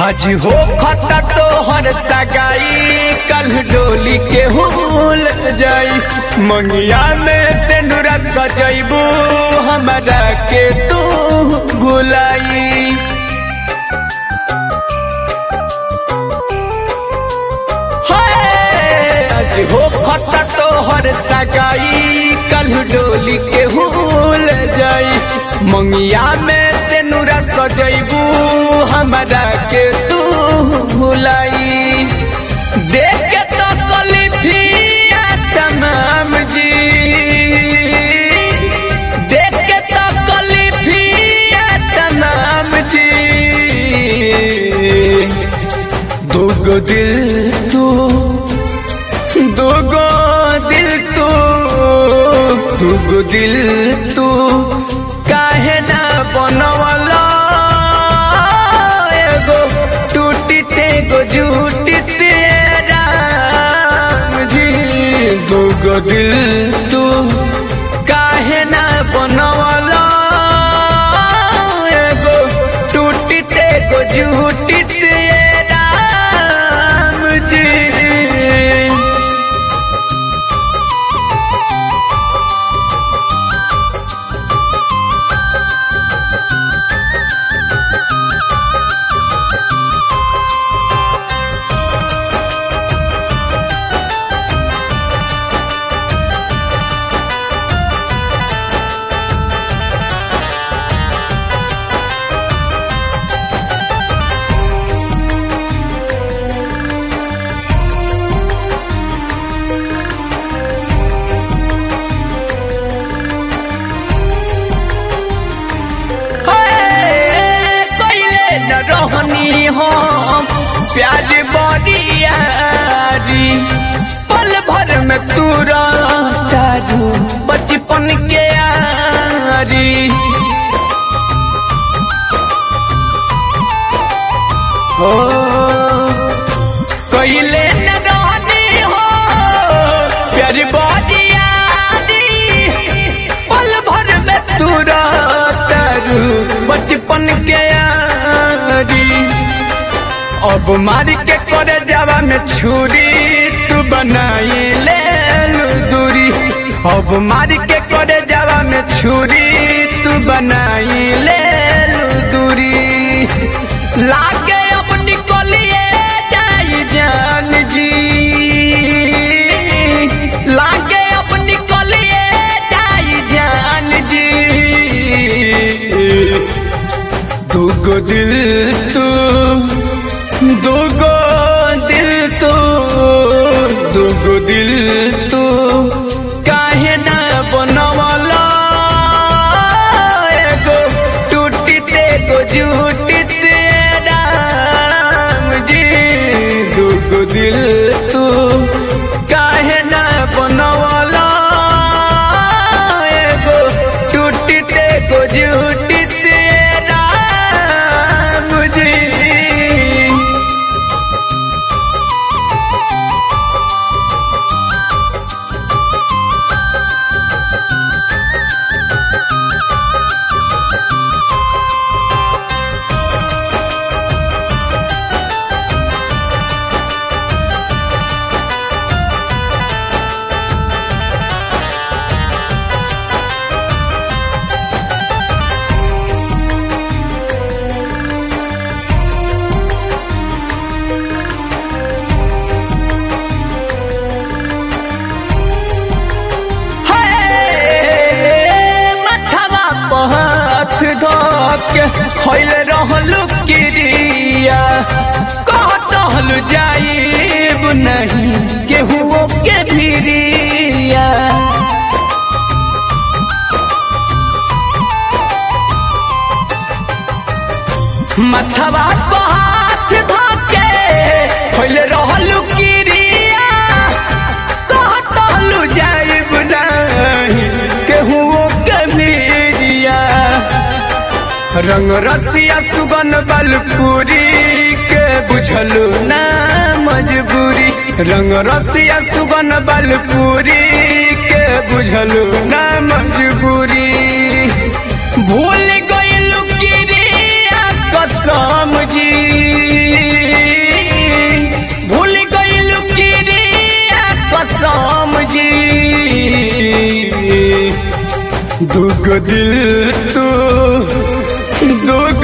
आज हो खता तोहर सगाई कल डोली के हुल जाई मंगिया में से नुरा सजैबू हमरा के तू भुलाई हाय, आज हो खता तोहर सगाई कल डोली के हुल जाई मंगिया में से नुरा सजैबू हमरा के तू भुलाई देख के तो कलिफिया तमाम जी देख के तो कलिफिया तमाम जी दुगो दिल तू दुगो दिल तू दुगो दिल तू काहे ना बनवला एगो टूटी तेगो झूठी तेरा जी दुगो दिल तू काहे ना बनवला एगो टूटी तेगो झूठी तेरा जी कैले न रहनी हम प्यार बरियारी पल भर में तू तारू बचपन के यारी हो कैले न रहनी हो प्यार बरियारी पल भर में तू तारू बचपन के यारी अब मार के करे जावा में छुरी तू बनाई ले लू दूरी अब मार के करे जावा में छुरी तू बनाई ले लू दूरी लागे अब निकलिए जाई जान जी लागे अब निकलिए जाई जान जी दुगो दिल तू दुगो दिल तू दुगो दिल तू काहे ना बनवला एगो टूटी तेगो झूठी तेरा जी दुगो दिल तू काहे ना बनवला एगो टूटी तेगो झूठी तेरा मुझे हे मथवा पर हाथ धोके खैल रहलू किरिया कहल जाइब नहीं केहुओ के भिरिया मथवा पर हाथ धोके खैल रहलू किरिया कहल जाइब नहीं केहुओ के भिरिया रंग रसिया सुगन बलपुरी के बुझलू ना मजबूरी रंग रसिया सुगन बलपुरी के बुझलू ना मजबूरी भूल गइलू किरिया कसम जी दुग दिल तू दुग